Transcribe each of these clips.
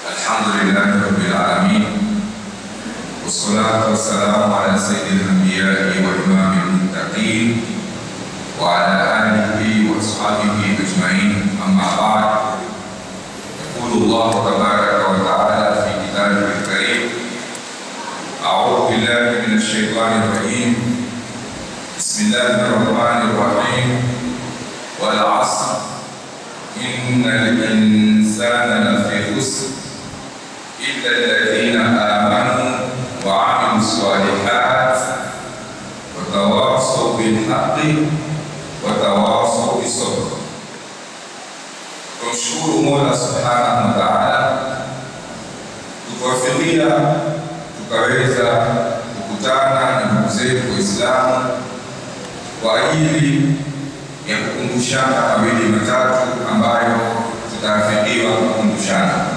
الحمد لله رب العالمين والصلاة والسلام على سيد الأنبياء وإمام المتقين وعلى آله وأصحابه أجمعين أما بعد يقول الله تبارك وتعالى في كتابه الكريم أعوذ بالله من الشيطان الرجيم بسم الله الرحمن الرحيم والعصر إن الإنسان لفي خسر إلا الذين آمنوا وعملوا الصالحات وتواصوا بالحق وتواصوا بالصبر Tumshukuru Mola subhanahu wa taala kutuwafikia tukaweza kukutana na ndugu zetu Waislamu kwa ajili ya kukumbushana mawili matatu ambayo tutaafikiwa kukumbushana.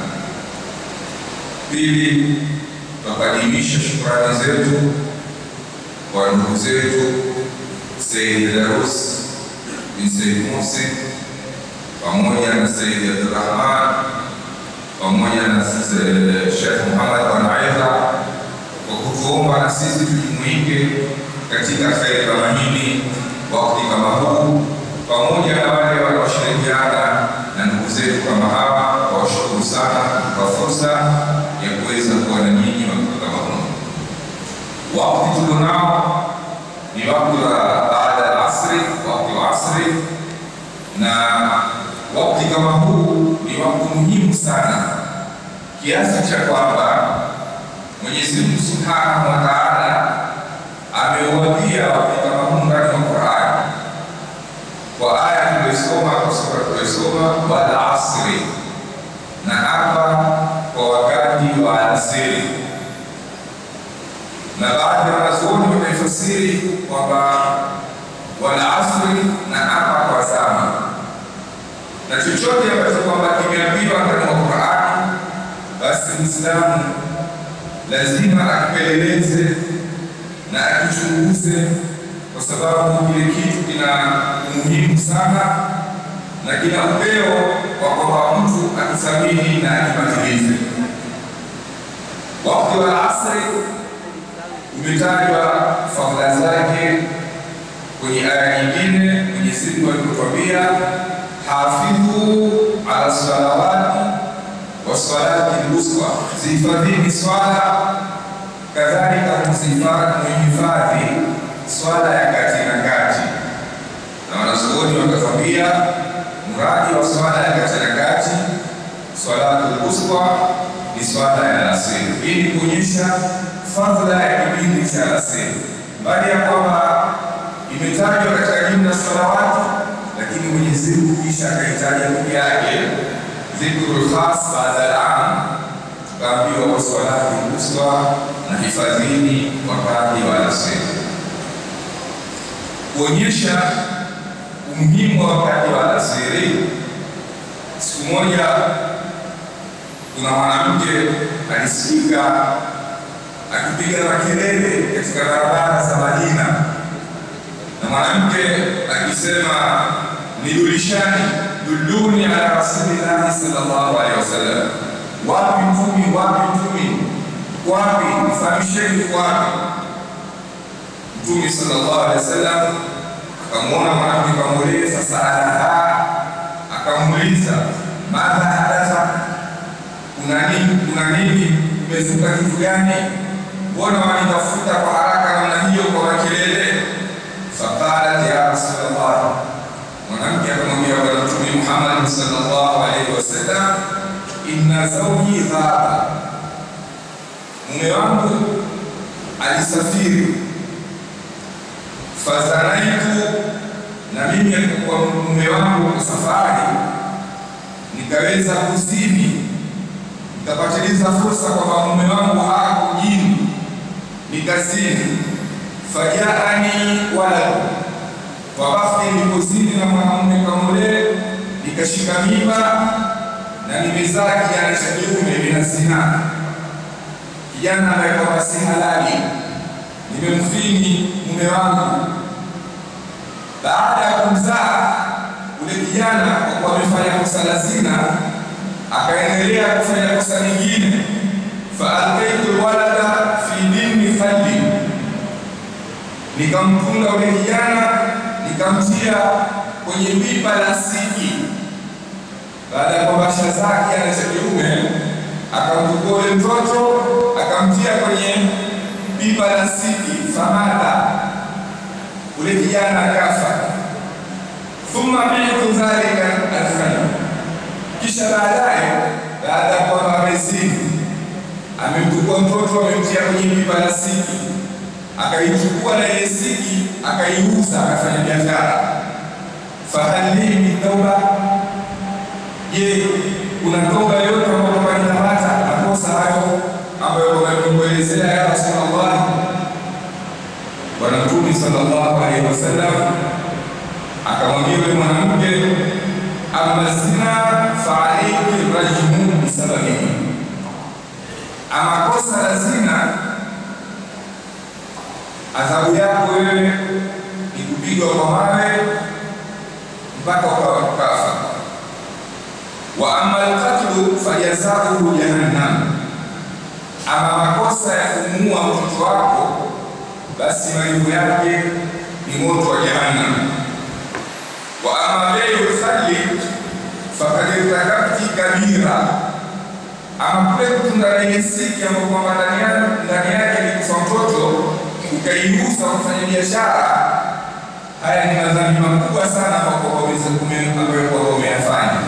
Pili, tukadimisha shukrani zetu kwa ndugu zetu Said Darus bin Said Musi pamoja na Said Abdurrahman pamoja na Sheikh Muhammad Wanaidha kwa kutuomba na sisi tujumuike katika kheri kama hili wakati kama huu, pamoja na wale wanaoshirikiana na ndugu zetu kama hawa, wawashukuru sana kwa fursa ya kuweza kuwa na nyinyi wakati kama huu. Wakati tulionao ni wakati wa baada ya asri, wakati wa asri, na wakati kama huu ni wakati muhimu sana kiasi cha kwamba Mwenyezi Mungu Subhanahu wa Ta'ala ameuambia wakati kama huu ndani ya Qur'an kwa aya tuliyosoma kwa sura tuliyosoma, wal asri, na hapa kwa wakati wa alasiri, na baadhi ya wanazuoni wamefasiri kwamba wal asri na hapa kwa zama, na chochote ambacho kwamba kimeambiwa ndani ya Qur'an, basi Muislamu lazima akipeleleze na akichunguze, kwa sababu kile kitu kina umuhimu sana na kina upeo wa kwamba mtu akithamini na akipatilize. Wakati wa asri umetajwa fadhila zake kwenye aya nyingine. Mwenyezi Mungu alipotwambia hafidhu ala salawati wassalati lwusta, zihifadhini swala kadhalika muhifadhi swala ya kati na kati, na wanazuoni wakatwambia mradi wa swala ya kati na kati, swalatul wusta ni swala ya alasiri, ili kuonyesha fadhila ya kipindi cha alasiri, mbali ya kwamba imetajwa katika jumla salawati, lakini Mwenyezi Mungu kisha akaitaja peke yake dhikrul khas baada al-am tukaambiwa waswalati wusta na hifadhini wakati wa alasiri, kuonyesha umuhimu wa wakati wa alasiri. Siku moja kuna mwanamke alisikika akipiga makelele katika barabara za Madina, na mwanamke akisema, nidulishani, dulluni ala rasulillahi sallallahu alaihi wasallam wapi mtumi, wapi mtumi, wapi mfahamisheni, wapi Mtume sallallahu alaihi wasallam akamwona mwanamke kamweleza, fasaalaha, akamuuliza madha hadatha, kuna nini? Kuna nini? Umezuka kitu gani? Mbona wanitafuta kwa haraka namna hiyo kwa makelele? Faqalat ya Rasulullah, mwanamke akamwambia Bwana Mtume Muhammad sallallahu alaihi wasallam inna zawji dhaba, mume wangu alisafiri. Fazanaitu, na mimi alikuwa mume wangu kwa safari, nikaweza kuzini, nikapatiliza fursa kwamba mume wangu hako mjini, nikazini. Fajaani waladu, kwa wakati nilipozini na mwanamume kamule, nikashika mimba na nimezaa kijana cha kiume mina zina, kijana ambaye kwamba si halali, nimemfini mume wangu. Baada ya kumzaa ule kijana, kwa kuwa amefanya kosa la zina, akaendelea kufanya kosa lingine, faalkaitu lwalada fi dini khalli, nikamtunga ule kijana nikamtia kwenye pipa la siki. Baada ya kwamba Shazaki ana cha kiume, akamchukua ule mtoto akamtia kwenye pipa la siki, famata, ule kijana akafa. Thumma bitu dhalika alkhayr, kisha baadaye, baada ya kwamba amezini, amemchukua mtoto amemtia kwenye pipa la siki, akaichukua na ile siki akaiuza, akafanya biashara. Fahal li min tauba, je, kuna toba yoyote ambayo kwamba nitamata makosa hayo ambayo wamekuelezea ya Rasulullah? Bwana Mtume sallallahu alaihi wasallam akamwambia yule mwanamke, amma zina fa alayki rajmu bisababihi, ama kosa la zina, adhabu yako wewe ni kupigwa kwa mawe mpaka ukafa. Wa amma alqatlu fajazauhu jahannam, ama makosa ya kumuua mtoto wako, basi malipo yake ni moto wa jahannam wa ama beiu lkhali fakad irtakabti kabira, ama kule kutunda na ile siki ambayo kwamba ndani yake ni kufa mtoto ukaiuza kufanya biashara, haya ni madhambi makubwa sana ambayo kwamba umeyafanya.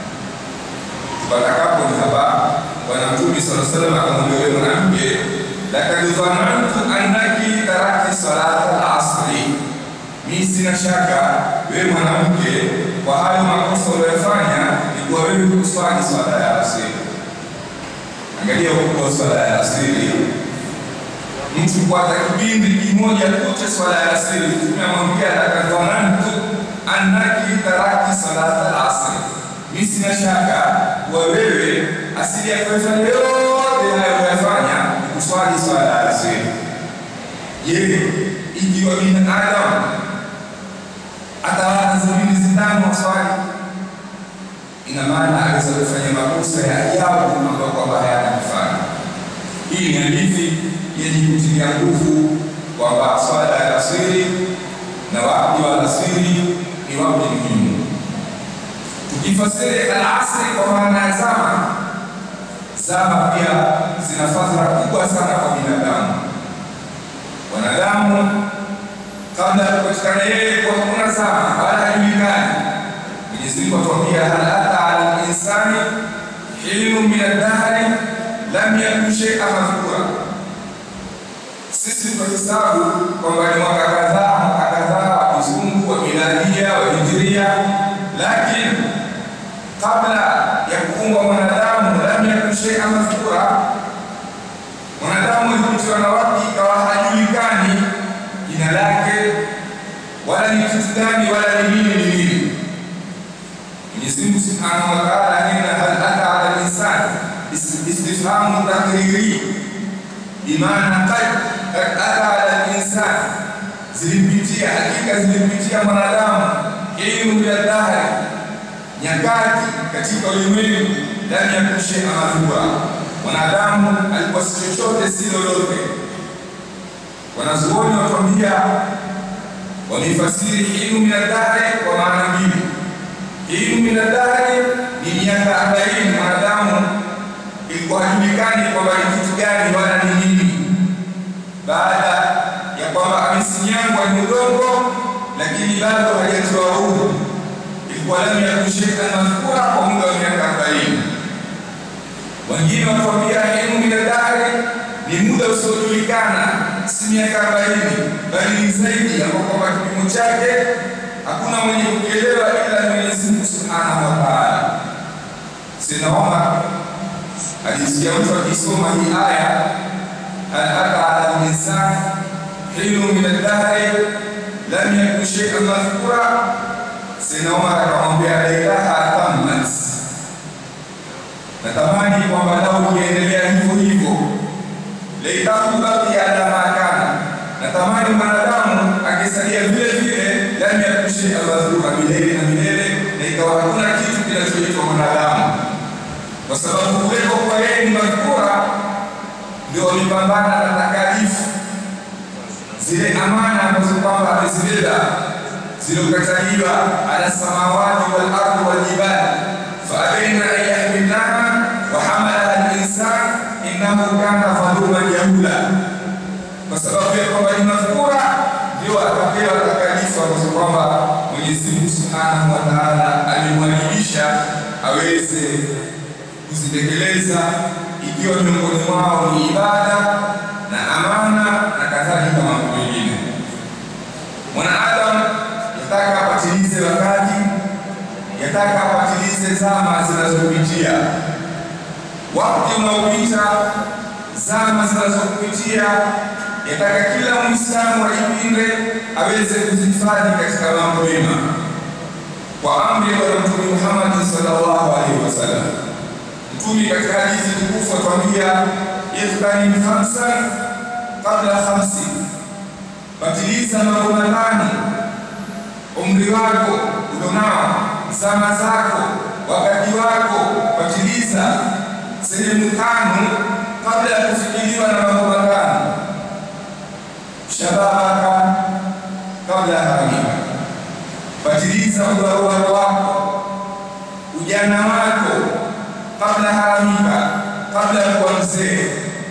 Tupatakapo ni hapa, Bwana Mtume sala salam akamwambia yule mwanamke, lakad dhanantu annaki tarakti salata al-asri mimi sina shaka wewe mwanamke, kwa hayo makosa uliyofanya ni kuwa wewe kuswali swala ya asiri. Angalia ukubwa wa swala ya asiri, mtu kwa kipindi kimoja kucha swala ya asiri, Mtume amwambia lakadhanantu annaki tarakti salata al-asri, mimi sina shaka kuwa wewe asili ya kufanya yote hayo uliyofanya ni kuswali swala ya asiri. Je, ikiwa binadamu atawala sabini zitano waswali, ina maana aweza kufanya makosa ya ajabu ambayo kwamba hayana mfano. Hii ni hadithi yenye kutilia nguvu kwamba swala ya alasiri na wakati wa alasiri ni wakati muhimu. Tukifasiri alasiri kwa maana ya zama, zama pia zina fadhila kubwa sana kwa binadamu. Wanadamu kabla ya kupatikana yeye kwa hakuna zama wala hajulikani. Mwenyezi Mungu atuambia, hal ata ala linsani hilmu min addahri lam yakun shay'an madhkura. Sisi tunahesabu kwamba ni mwaka kadhaa, mwaka kadhaa wa kizungu, wa miladia, wa hijiria, lakini kabla ya kuumbwa mwanadamu, lam yakun shay'an madhkura, mwanadamu alipitiwa na wakati ikawa hajulikani jina lake wala ni kitu gani wala ni nini ni nini. Mwenyezi Mungu Subhanahu wa Ta'ala nena hal ata ala linsani istifhamu takriri bimaana qad ata ala linsani, zilimpitia hakika zilimpitia mwanadamu ilmu ya dahri, nyakati katika ulimwengu, lam yakun shay'an madhkura, mwanadamu alikuwa si chochote si lolote Wanazuoni watuambia wamefasiri ilmu min adahri kwa maana mbili. Ilmu min adahri ni miaka arobaini mwanadamu ilikuwa hajulikani kwamba ni kitu gani wala ni nini, baada ya kwamba amesinyangwa ni udongo, lakini bado hajatoa huru, ilikuwa lam yakun shay'an madhkura kwa muda wa miaka arobaini. Wengine watuambia ilmu min adahri ni muda usiojulikana, si miaka arobaini, bali ni zaidi, ambao kwamba kipimo chake hakuna mwenye kukielewa ila Mwenyezi Mungu Subhanahu wa Ta'ala. Sayyidina Omar alisikia mtu akisoma hii aya, hal ata ala linsani hilmu min ad-dahri lam yakun shay'an madhkura. Sayyidina Omar akamwambia laitaha tammat, natamani kwamba lau ukiendelea hivyo hivyo laitahu baqiya ala ma kana, natamani mwanadamu akisalia vile vile, lam yakun shay'an madhkura, milele na milele, na ikawa hakuna kitu kinachoitwa mwanadamu. kwa sababu kuwepo kwa yeye ni madhkura ndio wamepambana na takalifu zile amana ambazo kwamba amezibeba zilizokataliwa ala samawati wal ardi wal jibali faabaina an yahmilnaha wa hamalaha al-insan innahu kana dhaluman jahula, kwa sababu ya kwamba ni madhkura ndio akapewa takalifu ambazo kwamba Mwenyezi Mungu Subhanahu wa Ta'ala alimwajibisha aweze kuzitekeleza, ikiwa miongoni mwao ni ibada na amana na kadhalika mambo mengine. Mwanadamu yataka apatilize wakati, yataka apatilize zama zinazopitia, wakati unaopita, zama zinazokupitia, yataka kila Muislamu ajipinde aweze kuzihifadhi katika mambo mema, kwa amri ya Bwana Mtume Muhammad sallallahu alaihi wasallam. Mtume katika hadithi tukufu atuambia, ihtanim khamsan qabla khamsi, patiliza mambo matano umri wako ulionao, zama zako, wakati wako, patiliza sehemu tano kabla ya kufikiriwa na mambo matano. Shababaka kabla ya haramika, patiliza ubarobaro wako, ujana wako kabla haramika, kabla ya kuwa mzee.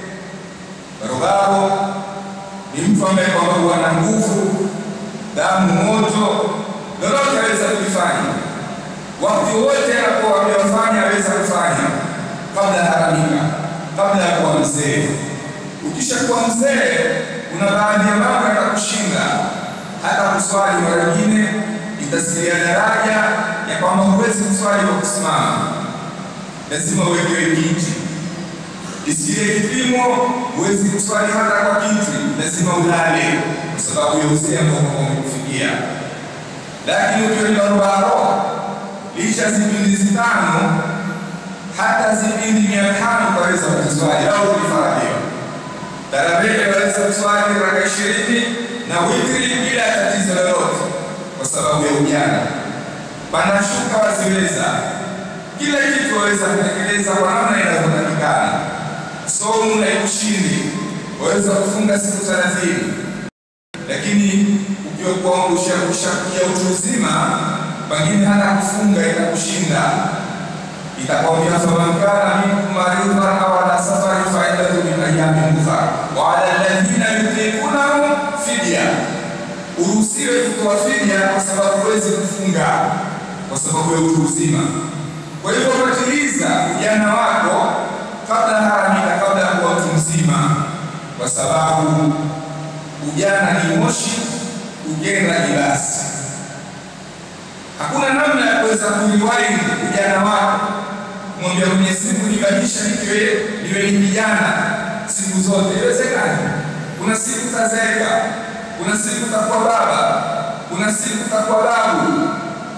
Barobaro ni mtu ambaye kwamba huwa na nguvu, damu moto, lolote aweza kulifanya wakati wote anakuwa amefanya, aweza kufanya kabla ya haramika, kabla ya kuwa mzee. Ukishakuwa mzee, kuna baadhi ya mambo yatakushinda, hata kuswali mara nyingine itasilia daraja ya kwamba huwezi kuswali kwa kusimama, lazima uwekewe kiti isiye kipimo, huwezi kuswali hata kwa kiti, lazima ulale kwa sababu ya uzee ambao umekufikia. Lakini ukiwa ni barobaro, licha zipindi zitano, hata zipindi mia tano utaweza kuziswali au kulifaradhiwa. Tarawih waweza kuswali raka ishirini na witri bila tatizo lolote, kwa sababu ya ujana. Panashuka waziweza, kila kitu waweza kutekeleza kwa namna inavyotakikana. Somo la ushindi waweza kufunga siku thelathini, lakini ukiwa kuangusha kushakia utu uzima, pengine hata kufunga itakushinda. Itakwambia faman kana minkum maridhan aw ala safarin fa iddatu min ayyamin ukhra wa ala alladhina yutiqunahu fidya, uruhusiwe kutoa fidia kwa sababu huwezi kufunga kwa sababu ya utu uzima. Kwa hivyo patiliza ujana wako kabla haramika, kabla ya kuwa mtu mzima, kwa sababu ujana ni moshi, ujenda ni basi. Hakuna namna ya kuweza kuliwahi ujana wako, mwambia Mwenyezi Mungu, nibadilisha niwe niwe ni kijana siku zote. Iwezekani? Kuna siku tazeeka, kuna siku takuwa baba, kuna siku takuwa babu,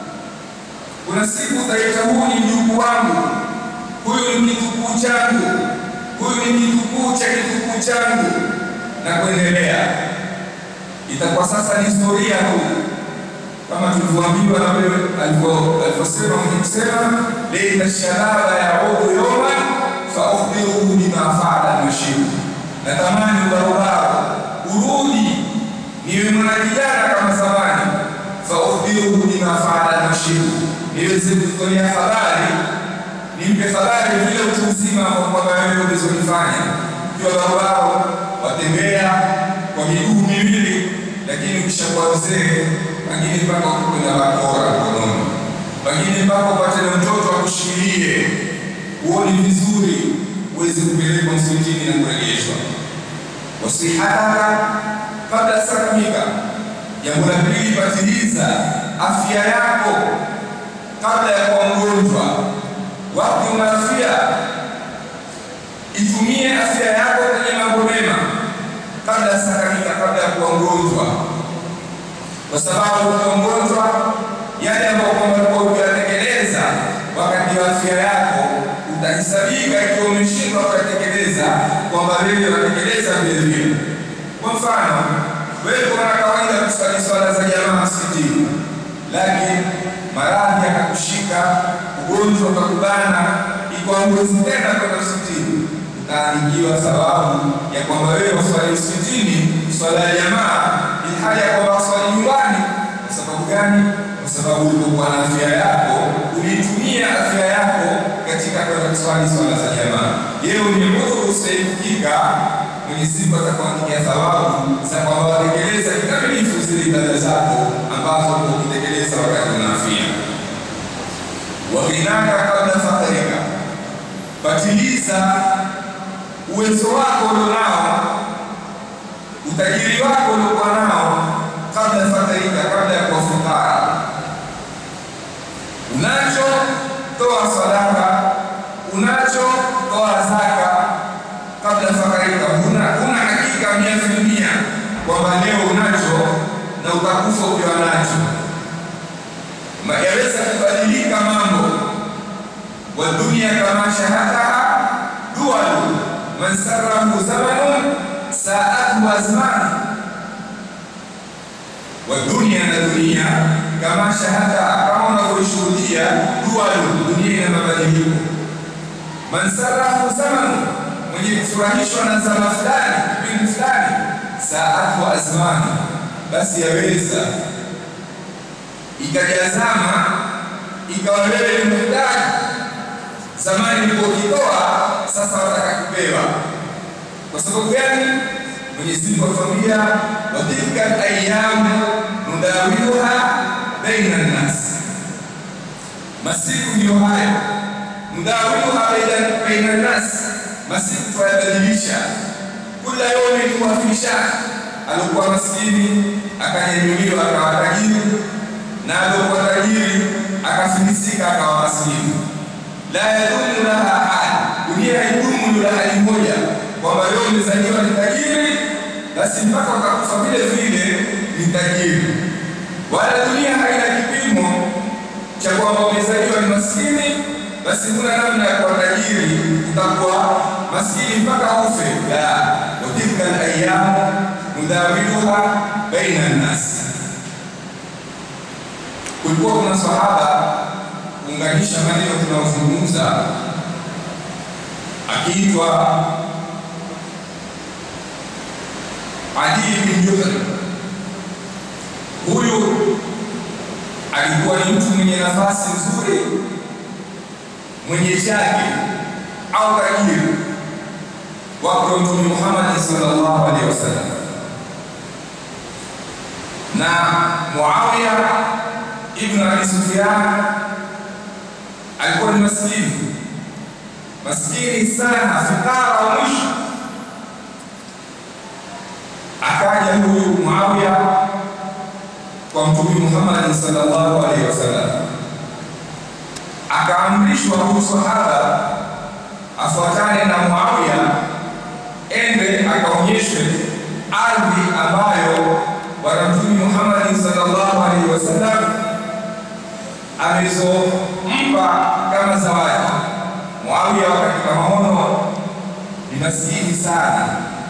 kuna siku utaita huu ni mjukuu wangu huyu ni kitukuu changu, huyu ni kitukuu cha kitukuu changu, na kuendelea. Itakuwa sasa ni historia huyu, kama tulivyoambiwa na wewe alivyosema mwenye kusema leita shababa yaudu yoma fa ukhbiruhu bima faala mashibu, natamani ubarobaro urudi niwe mwanakijana kama zamani, fa ukhbiruhu bima faala mashibu, niweze kutolea habari nimpe habari vile utu uzima kwamba wewe ulizolifanya. Ukiwa barobaro watembea kwa miguu miwili, lakini ukishakuwa mzee, pengine mpaka ukwenda bakora mkononi, pengine mpaka upate na mtoto akushikilie, uoni vizuri, uweze kupelekwa msikitini na kurejeshwa. Wasihataka kabla sakamika. Jambo la pili, patiliza afya yako kabla ya kuwa mgonjwa wakati una afya, itumie afya yako kwenye mambo mema kabla ya sakamika, kabla ya kuwa mgonjwa, kwa sababu ukiwa mgonjwa, yale ambayo kwamba ulikuwa ukiyatekeleza wakati wa afya yako utahesabika, ikiwa umeshindwa kuyatekeleza, kwamba wewe unatekeleza vile vile. Kwa mfano, wewe kuna kawaida kusali swala za jamaa msikitini, lakini maradhi yakakushika ugonjwa ukakubana, iko huwezi tena kwenda msikitini, utaandikiwa thawabu ya kwamba wewe waswali msikitini swala ya jamaa, ilhali ya kwamba waswali nyumbani. Kwa sababu gani? Kwa sababu ulipokuwa na afya yako, ulitumia afya yako katika kwenda kuswali swala za jamaa. Yeo ni udhuru usiepukika, Mwenyezi Mungu atakuandikia thawabu za kwamba watekeleza kikamilifu zile ibada zako ambazo ukitekeleza wakati una afya. Waghinaka kabla fakhrika, patiliza uwezo wako ulionao, utajiri wako uliokuwa nao, kabla fakhrika, kabla ya kuwa fukara. Unacho toa sadaka, unacho toa zaka kabla fakhrika. Huna huna hakika mia filmia kwamba leo unacho na utakufa ukiwa nacho yaweza kubadilika mambo. wa dunia kama shahadaha dualu man sarahu zamanun saatu azman. wa dunia na dunia kama shahadaha, kama unavyoishuhudia dualu, dunia ina mabadiliko. man sarahu zamanun, mwenye kufurahishwa na zama fulani, kipindi fulani, saatu azman, basi yaweza ikajazama ikawa wewe ni mhitaji. Zamani ulipokitoa, sasa wataka kupewa. Kwa sababu gani? Mwenyezi Mungu atuambia, wa tilka ayyamu nudawiluha baina nnas, masiku ndiyo haya. Nudawiluha baina nnas, masiku twayabadilisha. Kula yawmin huwa fi sha'n, alikuwa maskini akanyanyuliwa akawa tajiri na aliokuwa tajiri akafilisika akawa maskini. La yadumu laha hali, dunia haidumu la hali moja, kwamba leo umezaliwa ni tajiri, basi mpaka utakufa vile vile ni tajiri. Wala dunia haina kipimo cha kwamba umezaliwa ni maskini, basi huna namna ya kuwa tajiri, utakuwa maskini mpaka ufe. La, wa tilka al-ayyamu nudawiluha baina an-nas kulikuwa kuna sahaba kuunganisha maneno tunayozungumza, akiitwa Adi bin Juhal. Huyu alikuwa ni mtu mwenye nafasi nzuri, mwenye chake au tajiri wako Mtume Muhammad sallallahu alaihi wasallam na Muawiya Ibn Abi Sufyan alikuwa ni maskini maskini sana, fukara wa mwisho. Akaja huyu Muawiya kwa Mtume Muhammad sallallahu alaihi wasallam, akaamrishwa huyu sahaba afuatane na Muawiya, ende akaonyeshwe ardhi ambayo Bwana Mtume Muhammad sallallahu alaihi wasallam alizompa kama zawadi. Muawiya katika maono ni maskini sana.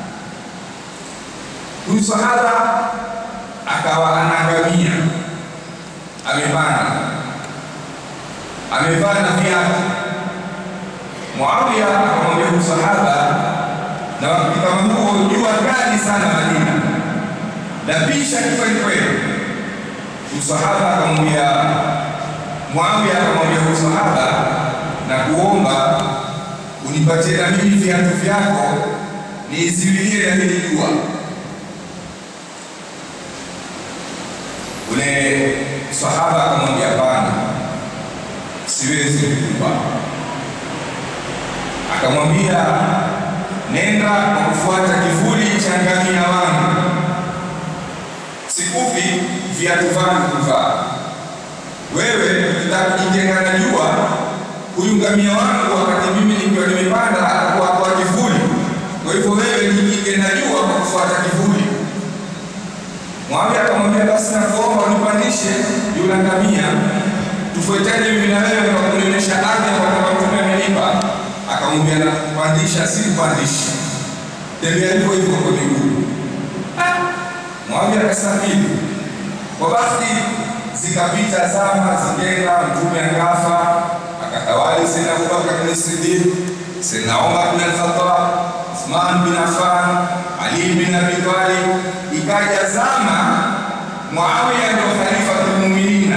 Huyu sahaba akawa anaangamia, amepanda, amevaa na viatu. Muawiya akamwambia huyu sahaba, na wakati kama huo jua kali sana Madina, napisha kweli kweli. Msahaba akamwambia Muawiya akamwambia huyu sahaba, na kuomba unipatie na mimi viatu vyako niiziwilie na hili jua. Ule sahaba akamwambia hapana, siwezi kukupa. Akamwambia nenda kwa kufuata kivuli cha ngamia wangu, sikupi viatu vangu kuvaa wewe ukitaka kujitenga na jua, huyu ngamia wangu, wakati mimi nikiwa nimepanda, atakuwa kwa kivuli. Kwa hivyo wewe jikinge na jua kwa kufuata kivuli. Muawiya akamwambia basi, nakuomba unipandishe yule ngamia, tufuatane mimi na wewe kwa kunionyesha ardhi ambayo Mtume amenipa. Akamwambia nakupandisha, si kupandishi, tembea hivyo hivyo kwa miguu. Muawiya akastahili kwa basi zikapita zama zikenda, mtume akafa, akatawali Sayyidina Abubakar bin Siddiq, Sayyidina Umar bin Al-Khattab, Uthman bin Affan, Ali bin Abi Talib, ikaja zama Muawiya ndio khalifatul mu'minina,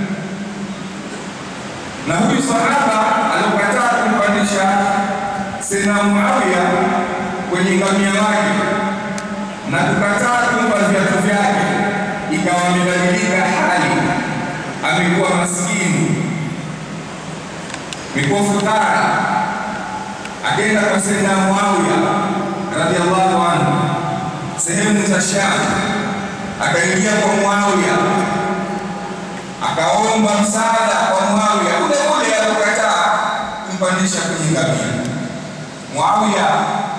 na huyu sahaba aliokataa kumpandisha Sayyidina Muawiya kwenye ngamia wake na kukataa kumpa viatu vyake, ikawa amebadilika hali, amekuwa maskini, amekuwa fukara. Akaenda kwa Sayyidina Muawiya radhiallahu anhu sehemu za Sham, akaingia kwa Muawiya akaomba msaada kwa Muawiya ule ule aliokataa kumpandisha kwenye ngamia. Muawiya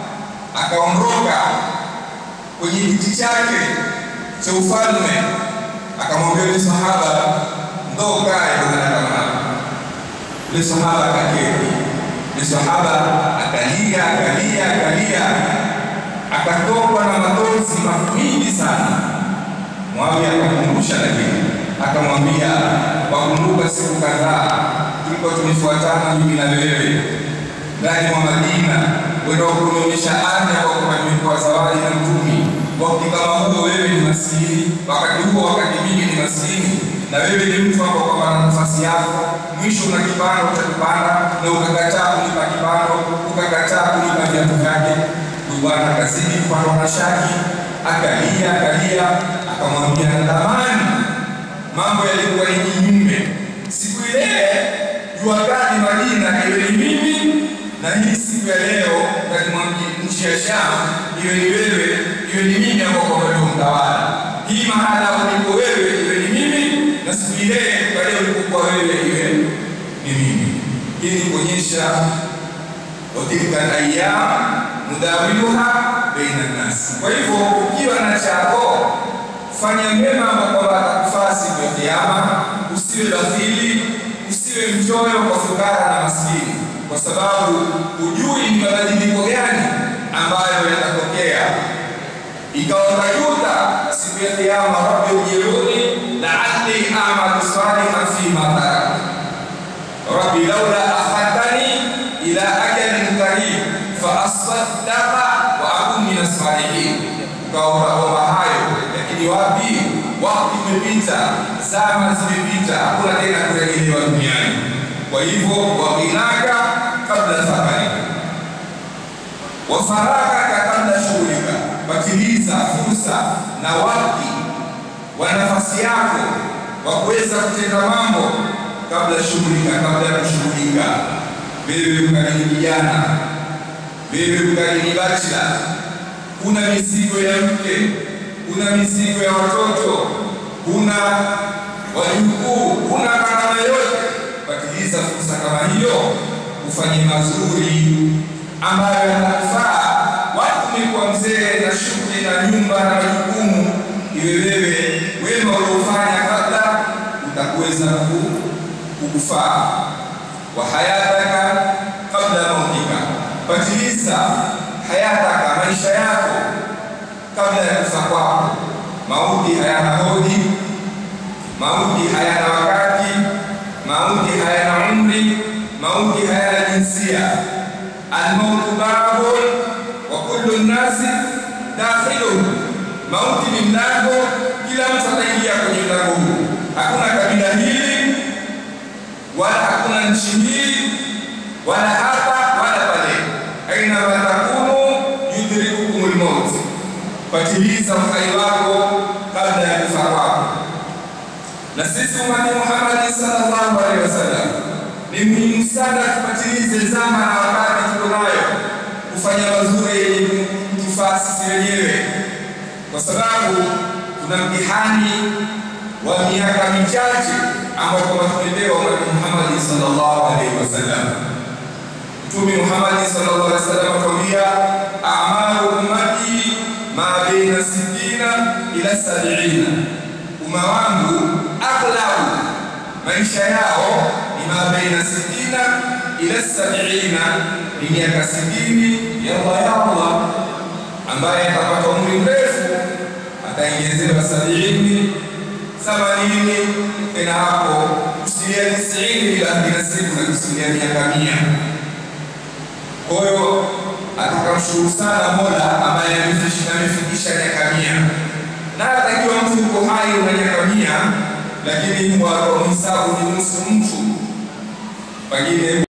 akaondoka kwenye kiti chake cha ufalme, akamwambia yule sahaba, ndo kae mahala kama hapa. Yule sahaba akaketi. Yule sahaba akalia akalia akalia, akatokwa na machozi mengi sana. Muawiya akakumbusha, lakini akamwambia, wakumbuka siku kadhaa tulikuwa tumefuatana mimi na wewe ndani mwa Madina wenda kuonyesha ardhi kwa kupewa zawadi na Mtumi. Wakati kama huo wewe ni maskini, wakati huo wakati mimi ni maskini, na wewe ni mtu ambao kwa na nafasi yako, mwisho una kipando utakipanda, na ukakataa kunipa kipando, ukakataa kunipa viatu vyake. Huyu bwana akazidi kupandwa na shaki, akalia akalia, akamwambia natamani mambo yalikuwa ni kinyume siku ile jua kali Madina iwe ni mimi na hii siku ya leo ndani mwa nchi ya Sham iwe ni wewe, iwe ni mimi ambao kwa ndio mtawala. Hii mahala ulipo wewe iwe ni mimi, na siku ile pale ulipokuwa wewe iwe ni mimi. Hii ni kuonyesha watilka ayyam nudawiluha baina nas. Kwa hivyo ukiwa na chako fanya mema ambao kwamba atakufaa siku ya Kiyama, usiwe bakhili, usiwe mchoyo kwa fukara na maskini kwa sababu hujui ni mabadiliko gani ambayo yatatokea. Ikawa utajuta siku ya Kiyama, rabbi ujiruni la'alli a'malu salihan fima tarak rabbi laula akhadtani ila ajalin qarib fa asaddaqa wa akun min as-salihin. Ukawa utaomba hayo, lakini wapi? Wakati umepita, zama zimepita, hakuna tena kurejelewa duniani. Kwa hivyo waghinaka kabla safari wa faragaka kabla shughulika, patiliza fursa na wakati wa nafasi yako wa kuweza kutenda mambo kabla shughulika, kabla ya kushughulika. Wewe ukalini kijana, wewe ukalini bachila, kuna mizigo ya mke, kuna mizigo ya watoto, kuna wajukuu, kuna karama yote patiliza fursa kama hiyo, ufanye mazuri ambayo yanafaa. Watu umekuwa mzee na shughuli na nyumba na majukumu, iwe wewe wema uliofanya kabla utakuweza kukufaa. wa hayataka kabla mautika, patiliza hayataka, maisha yako kabla ya kufa kwako. Mauti hayana hodi, mauti hayana wakati mauti hayana umri, mauti hayana jinsia. Almautu babun wa kullu nnasi dakhiluhu, mauti ni mlango, kila mtu ataingia kwenye mlango huu. Hakuna kabila hili wala hakuna nchi hii wala hapa wala pale, aina matakunu yudrikukumul maut, patiliza uhai wako kabla ya kufa kwako na sisi umati Muhammad sallallahu alaihi wasallam ni muhimu sana tupatilize zama na wakati tuko nayo kufanya mazuri yenye kutufaa sisi wenyewe, kwa sababu tuna mtihani wa miaka michache ambao kwamba tumepewa umati Muhammad sallallahu alaihi wasallam. Mtume Muhammad sallallahu alaihi wasallam atuambia, amalu ummati ma baina sittina ila sab'ina umma wangu aghlabu maisha yao ni ma baina sitina ila sabina, ni miaka sitini ya Allah ya Allah, ambaye atapata umri mrefu ataongezewa sabini, themanini, tena hapo asilimia tisini bila kinasibu na kusimulia miaka mia. Kwa hiyo atakamshukuru sana Mola ambaye amefikisha miaka mia, na atakiwa mtu yuko hai una miaka mia, lakini mhisabu ni nusu mtu pengine